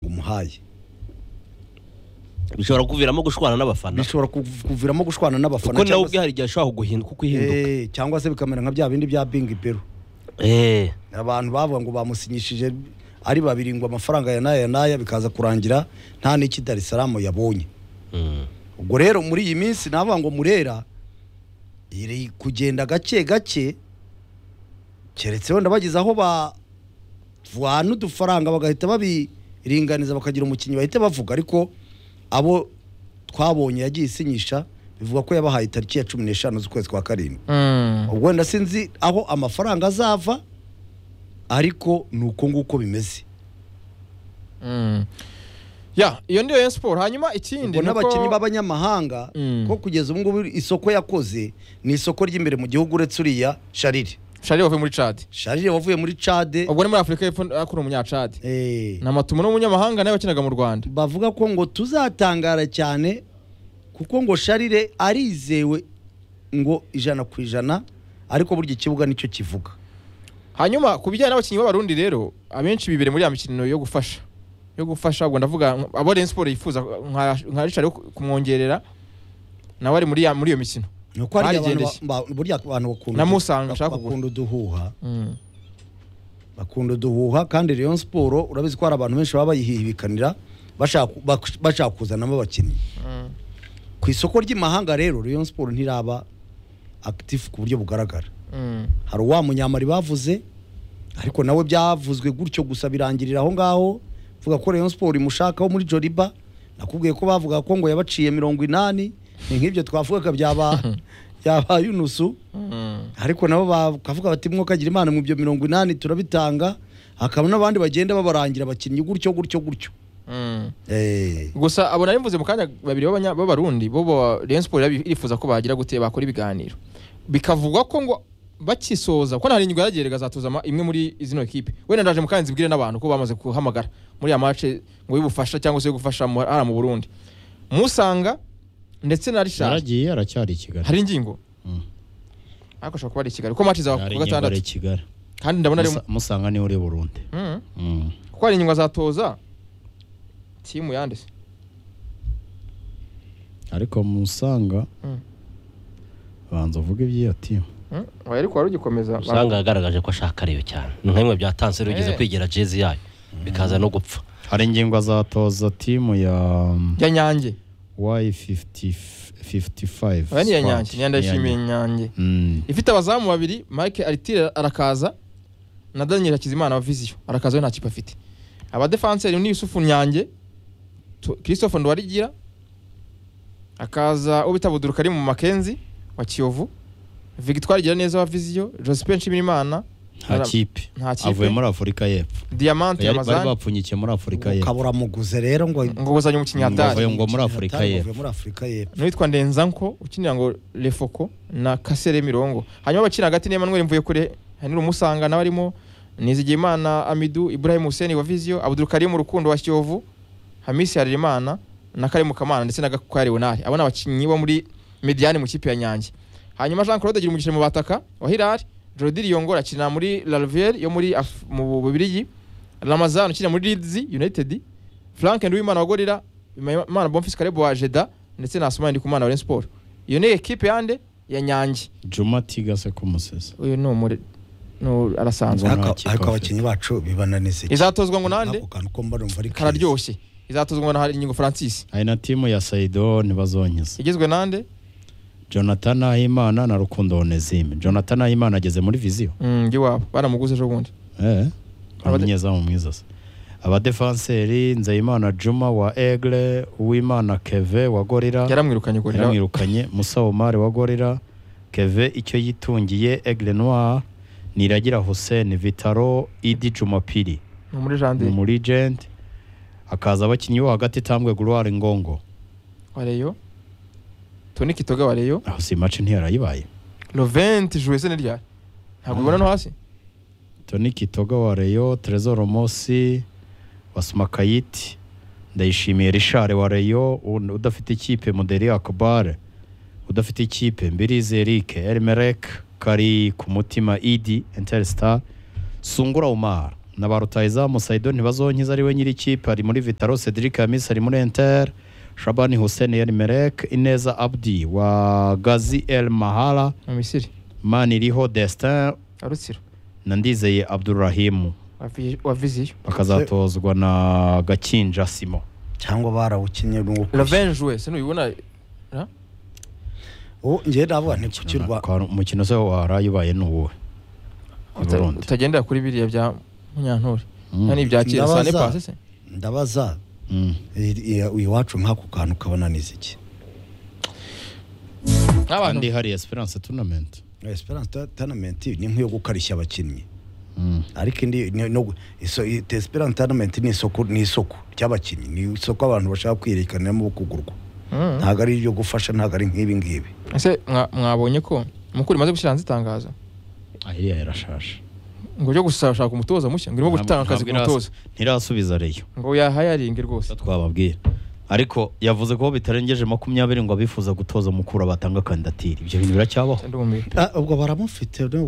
umuhaye bishobora kuviramo gushwana n'abafana bishobora kuv- kuviramo gushwana n'abafana kuko nawe cyangwa ubwe se- hari igihe ashobora kuguhinduka uko uhinduka Eh, cyangwa se bikamera nka bya bindi bya bingi pero Eh, abantu bavuga ngo bamusinyishije ari babiri ngo amafaranga ya n'aya n'aya bikaza kurangira nta n'iki Dar es Salaam yabonye mm. ubwo rero muri iyi minsi navuga ngo murera iri kugenda gake gake keretse wenda bageze aho bavana udufaranga bagahita babiringaniza bakagira umukinnyi bahita bavuga ariko abo twabonye yagiye isinyisha bivuga ko yabahaye tariki ya cumi n'eshanu z'ukwezi kwa karindwi Mm. ubwo wenda sinzi aho amafaranga azava ariko ni uko nguko bimeze Mm. Ya, iyo ndiyo Rayon Sport. Hanyuma ikindi ubwo ni uko- n'abakinnyi b'abanyamahanga Mm. ko kugeza ubu ngubu isoko yakoze ni isoko ry'imbere mu gihugu uretse uriya sharire Charles wavuye muri Chad. sharire wavuye muri cade Ubwo ni muri Afurika y'Epfo akora umunyacad. eh, Na Matumu n'umunyamahanga nawe wakinaga mu Rwanda. bavuga ko ngo tuzatangara cyane kuko ngo sharire arizewe ngo ijana ku ijana ariko burya ikibuga nicyo kivuga Hanyuma ku bijyanye n'abakinnyi b'abarundi rero abenshi bibere muri ya mikino yo gufasha yo gufasha ubwo ndavuga abo Rayon Sport yifuza nka nka Richard wo kumwongerera nawe ari muri ya muri iyo mikino. ni uko hari abantu Barigendeye. ba- ba- burya abantu bakunda Namusanga nshaka kugura. bakunda uduhuha Mm. bakunda uduhuha kandi Rayon Sport urabizi ko hari abantu benshi baba bayihibikanira bashaka bak- bashaka kuzanamo abakinnyi Mm. ku isoko ry'imahanga rero Rayon Sport ntiraba active ku buryo bugaragara Mm. hari uwa munyamari bavuze ariko nawe byavuzwe gutyo gusa birangirira aho ngaho vuga ko Rayon Sport imushakaho muri Joliba nakubwiye ko bavuga ko ngo yabaciye mirongo inani ni nk'ibyo twavugaga byaba byaba Yunusu Mm. ariko nabo bakavuga bati mwokagira imana mu byo mirongo inani turabitanga hakaba n'abandi bagenda babarangira abakinnyi gutyo gutyo gutyo Mm. Eh, gusa abo nari mvuze mu kanya babiri b'abanya- b'abarundi bo bo Rayon Sport irabi- irifuza ko bagira gute bakora ibiganiro bikavugwa ko ngo bakisoza kuko nta rindwi yaragerega azatuza ama- imwe muri zino ekipe wenda ndaje mu kanya nzibwire n'abantu ko bamaze guhamagara muri ya mace ngo y'ubufasha cyangwa se yo gufasha mu- hariya mu Burundi musanga ndetse na Richard yaragiye aracyari i kigali hari ingingo Mm. ariko ashobora kuba ari i Kigali ko mace zaba Yari ku ingingo ari i gatandatu kigali kandi ndabona ari Musa- musanga niwe uri burundi Mm. Mm. kuko hari ingingo azatoza timu yanditse ariko musanga Mm. banza uvuge iby'iyo timu Mm. oya ariko wari ugikomeza usanga yagaragaje ko ashaka ariyo cyane ni nka bimwe byatanze rero ugeze Eh. kwigera jezi yayo bikaza no gupfa hari ingingo azatoza timu ya ya nyange y55 Oya ni iya nyange niyo ndayishimiye nyange ifite abazamu babiri mike aritire arakaza na daniel hakizimana wa viziyo arakaza we nta kipe afite abadefanseri ni yusufu nyange Tu- christophe ndwarigira akaza ubita buduruka ari mu makenzi wa kiyovu victoire neza wa viziyo josephine nshimirimana nta kipe nta kipe. avuye muri afurika y'epfo diamante bari bari yamazani bapfunyikiye muri afurika y'epfo ukabura muguze rero ngo ngo uzanye umukinnyi Ngo hatari avuye ngo muri afurika Hatari, y'epfo bavuye muri Afurika y'Epfo n'uwitwa ndenzanko ukinira ngo refoko na kasere mirongo hanyuma abakina hagati ni emmanuel mvuyekure hari n'urumusanga nawe arimo nizigiyimana amidu ibrahim hussein wa viziyo abudurukarimu rukundo wa kiyovu hamisi harerimana na karimu kamana ndetse na gakwari bonari abo ni abakinnyi bo muri mediane mu kipe ya nyange hanyuma jean claude agira umugisha mu bataka wa hilal jordi riyongora akina muri larvier yo muri Af- mu bubirigi ramazan ukina muri leeds united frank nduwimana wa gorira imana bonfis karebo wa jeda ndetse na Sumani Ndikumana wa Rayon Sport. Iyo ni ekipe yande ya Nyange. juma tigase kumusesa Uyu ni umure no arasanzwe. Ngo nta Ariko- kipe ariko afite. abakinnyi bacu bibananize Izatozwa ngo nande ako kantu ko mba numva ari keza. kararyoshye. Izatozwa ngo na Haringingo Francis. hari na timu ya saido ntibazonyeza Igizwe nande? jonathan nahimana na rukundo onesime jonathan nahimana ageze muri viziyo Mm, ngi wabo. Baramuguze ejo bundi. Eh, Abade- umunyezamu mwiza se abadefanseri nzeyimana juma wa egle uwimana keve wa gorira Yaramwirukanye gore. yaramwirukanye musa omar wa gorira keve icyo yitungiye egle noir niragira hussein vitaro idi jumapiri Ni muri ni Jande. muri gent hakaza abakinnyi bo hagati tambwe gloire ngongo Wareyo. Toni Kitoga wareyo. aho si maci ntiyarayibaye Lovent jouer sene rya. Ntabwo ubona no hasi. Tony Kitoga wa Rayon, Trezor Mosi wa Smakayiti, Ndayishimiye Richard wa Rayon, u- udafite ikipe Muderi Akbar, udafite ikipe Mbirize Eric, Elmerek, Kari ku mutima Idi, Interstar, Sungura Omar na ba rutahizamu saido ntibazonkiza ari we nyiri ikipe ari muri vitaro cedric hamisi ari muri enter shabani hussein yerimerek ineza abdi wa gazi el mahara mu misiri maniriho destin arutsiro na ndizeye abdurahimu wa viziyo bakazatozwa na gakinja simo cyangwa barawukinnye ngo ravenje we sinubibona ubu njye ndavuga ni ku cy'u Rwanda Kwa- umukino se waraye ubaye ni uwuhe I Burundi. utagendera kuri biriya bya munyantore Mm. nta n'ibya kera Ndabaza- sane pasi se ndabaza Mm. i- i- iwacu nk'ako kantu kabona ni iki nk'abantu kandi hari esperance tournament esperance tournament ni nk'iyo gukarishya abakinnyi Mm. ariko indi ni- no gu- iso- i- te- esperance tournament ni isoko ni isoko ry'abakinnyi ni isoko abantu bashaka kwiyerekaniramo kugurwa Mm. ntabwo ari ibyo gufasha ntabwo ari nk'ibi ngibi ese mwa- mwabonye ko mukuru imaze gushyira hanze itangazo Ah, iriya yarashaje ngo ujye gusashaka umutoza mushya ngo irimo gutanga akazi ku Ntabwo mutoza irasa- ntirasubiza reyo ngo yahayaringe rwose twababwira ariko yavuze ko bitarengeje makumyabiri ngo abifuza gutoza mukuru batanga kandidatire ibyo bintu biracyabaho ndumiwe ubwo baramufite ni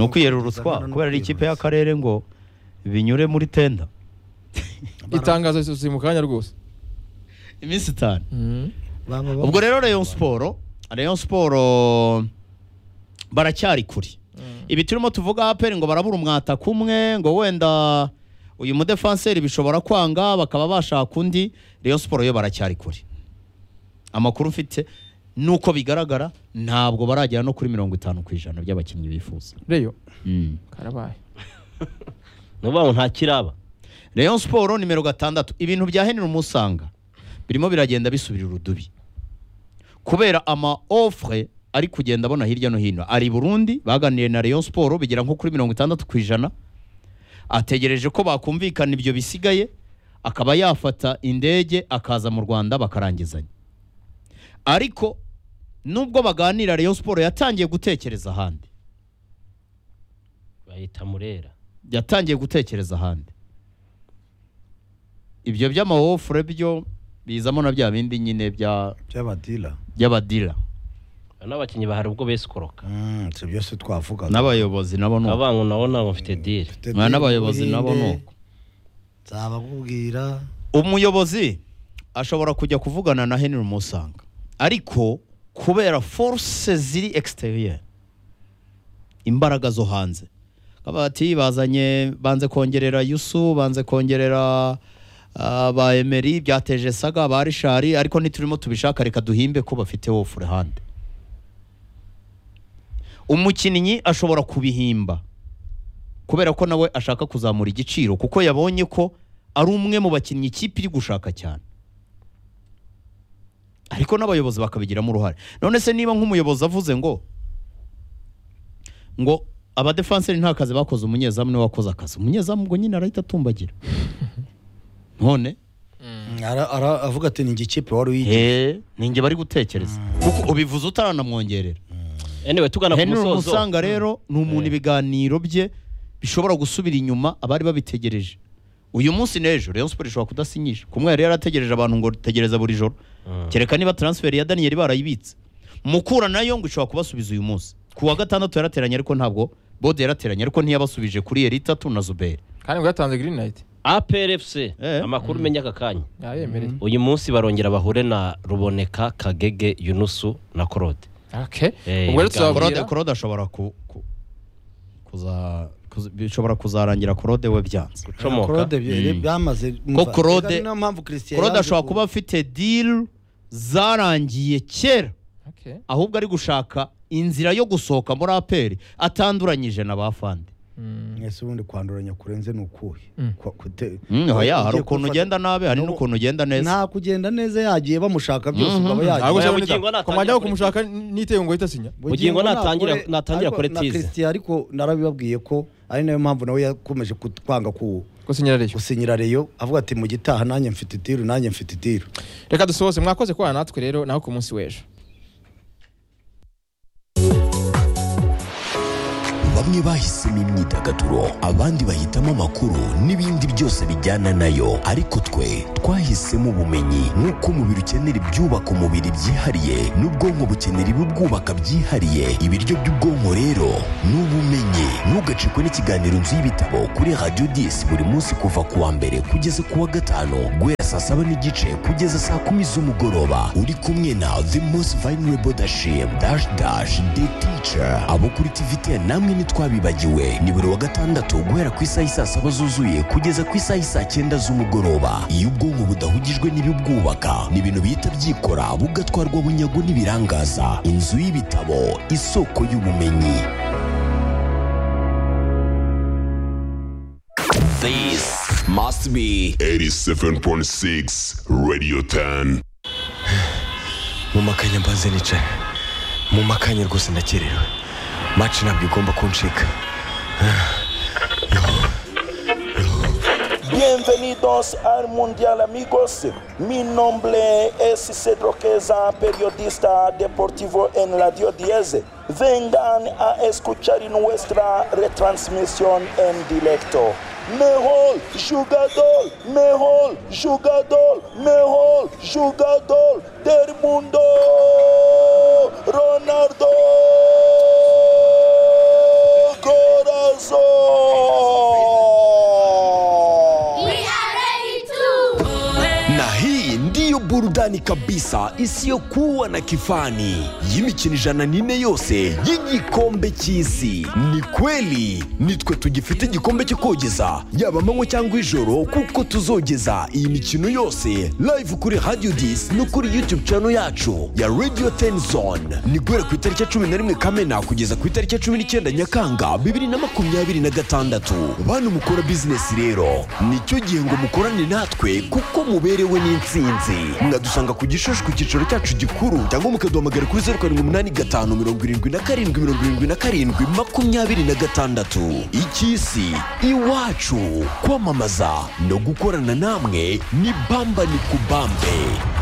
ukwiyerura utwa kubera ari ikipe y'akarere ngo binyure muri tenda itangazo ziri mu kanya rwose iminsi itanu Mm. ubwo rero rayon siporo rayon siporo baracyari kure Mm. ibi turimo tuvuga aperi ngo barabura umwata kumwe ngo wenda uyu mudefanseri bishobora kwanga bakaba bashaka undi rayon siporo yo baracyari kure amakuru mfite nuko bigaragara ntabwo baragera no kuri mirongo itanu ku ijana by'abakinnyi bifuza reyo karabaye ni ukuvuga ngo nta kiraba rayon siporo nimero gatandatu ibintu bya henry umusanga birimo biragenda bisubira urudubi kubera ama ofure ari kugenda abona hirya no hino ari i burundi baganiriye na rayon siporo bigera nko kuri mirongo itandatu ku ijana ategereje ko bakumvikana ibyo bisigaye akaba yafata indege akaza mu rwanda bakarangizanya ariko nubwo baganira rayon siporo yatangiye gutekereza ahandi bayita murera yatangiye gutekereza ahandi ibyo by'amawofure byo bizamo na bya bindi nyine bya- by'abadila by'abadira n'abakinnyi bahari ubwo besikoroka si byose twavugaga n'abayobozi nabo ni uko avango nabo ntabwo mfite diri Mfite Mwa n'abayobozi Buhinde, nabo ni uko. nzabakubwira umuyobozi ashobora kujya kuvugana na henry musanga ariko kubera force ziri exterieur imbaraga zo hanze Bakaba bati bazanye banze kongerera yusu banze kongerera ah, ba emeri byateje saga ba rishari ariko ntiturimo tubishaka reka duhimbe ko bafite wofure hande umukinnyi ashobora kubihimba kubera ko nawe ashaka kuzamura igiciro kuko yabonye ko ari umwe mu bakinnyi ikipe iri gushaka cyane ariko n'abayobozi bakabigiramo uruhare none se niba nk'umuyobozi avuze ngo ngo abadefanseri nta kazi bakoze umunyezamu niwe wakoze akazi umunyezamu ngo nyine arahita atumbagira none Ara- ara- avuga ati ni njye ikipe wari uyigiye he ninjye bari gutekereza kuko ubivuze utaranamwongerera anyway tugana ku henry musozo umusanga rero ni umuntu Eh. ibiganiro bye bishobora gusubira inyuma abari babitegereje uyu munsi n'ejo rayon siporo ishobora kudasinyisha kumwe yari yarategereje abantu ngo tegereza buri joro Mm. kereka niba transferi ya daniyeli barayibitse mukura nayo ngo ishobora kubasubiza uyu munsi ku wa gatandatu yarateranye ariko ntabwo bode yarateranye ariko ntiyabasubije kuri eritatu na zuberi kandi ngo yatanze green light APRFC Eh. amakuru umenya aka kanya yayemereye uyu munsi barongera bahure na ruboneka kagege yunusu na korode okay Eh, ubwo rero ibiganiro. korode tuzababwira korode ashobora ku, ku, kuza, kuza, bishobora kuzarangira korode we byanze gucomoka Claude bye- Mm. byamaze Ko Claude- Reka ni nayo mpamvu Christian korode yanze ashobora ku- kuba afite deal zarangiye kera okay ahubwo ari gushaka inzira yo gusohoka muri aperi atanduranyije na ba fande Mm. mwese ubundi kwanduranya kurenze ni ukuhe Mm. Kwa- kute- Mm, oya, hari ugiye ukuntu gufata- ugenda nabi hari N'ubu- n'ukuntu ugenda neza nta kugenda neza yagiye bamushaka byose Mhm. ukaba yagiye ahubwo Aya cyangwa bugingo nita- natangira ku mwanya wo kuri- kumushaka nitewe ngo ahita asinya Bugingo natangira- nakore- natangira ariko kuri na tize. Christian ariko narabibabwiye ko ari nayo mpamvu nawe yakomeje kutwanga ku ko sinyira reyo gusinyira reyo avuga ati mu gitaha nanjye mfite itiru nanjye mfite itiru reka dusohoze mwakoze kubana natwe rero naho ku munsi w'ejo bamwe bamwe bahisemo imyidagaduro abandi bahitamo amakuru n'ibindi byose bijyana nayo ariko twe twahisemo ubumenyi nk'uko umubiri ukenera ibyubaka umubiri byihariye n'ubwonko bukenera ibibwubaka byihariye ibiryo by'ubwonko rero ni ubumenyi ntugacikwe n'ikiganiro nzu y'ibitabo kuri radiyo disi buri munsi kuva ku wa mbere kugeza ku wa gatanu guhera saa saba n'igice kugeza saa kumi z'umugoroba uri kumwe na the most vulnerable dashim dash dash the teacher abo kuri tvt namwe ntitwabibagiwe ni buri wa gatandatu guhera ku isaha isaa saba zuzuye kugeza ku isaha isaa cyenda z'umugoroba iyo ubwonko budahugijwe n'ibibwubaka ni ibintu bihita byikora bugatwarwa bunyago n'ibirangaza inzu y'ibitabo isoko y'ubumenyi This must be 87.6 Radio 10. mu makanya mbanze nicaye mu makanya rwose ndakerewe maci ntabwo igomba kuncika Bienvenidos al Mundial amigos. Mi nombre es Cedro Queza, periodista deportivo en Radio 10. Vengan a escuchar nuestra retransmisión en directo. Mejor jugador, mejor jugador, mejor jugador del mundo, Ronaldo Corazón. na hii ndiyo burudani kabisa isiyokuwa na kifani y'imikino ijana n'ine yose y'igikombe cy'isi ni kweli nitwe tugifite igikombe cyo kogeza yaba amanywa cyangwa ijoro kuko tuzogeza iyi mikino yose live kuri radio dis no kuri youtube channel yacu ya radio 10 zone ni guhera ku itariki ya cumi na rimwe kamena kugeza ku itariki ya cumi n'icyenda nyakanga bibiri na makumyabiri na gatandatu bantu mukora bizinesi rero nicyo gihe ngo mukorane natwe kuko muberewe n'insinzi mwadusanga ku gishushu ku cyicaro cyacu gikuru cyangwa mukaduhamagara kuri zeru karindwi umunani gatanu mirongo irindwi na karindwi mirongo irindwi na karindwi makumyabiri na gatandatu icy'isi iwacu kwamamaza no gukorana namwe ni bamba ni kubambe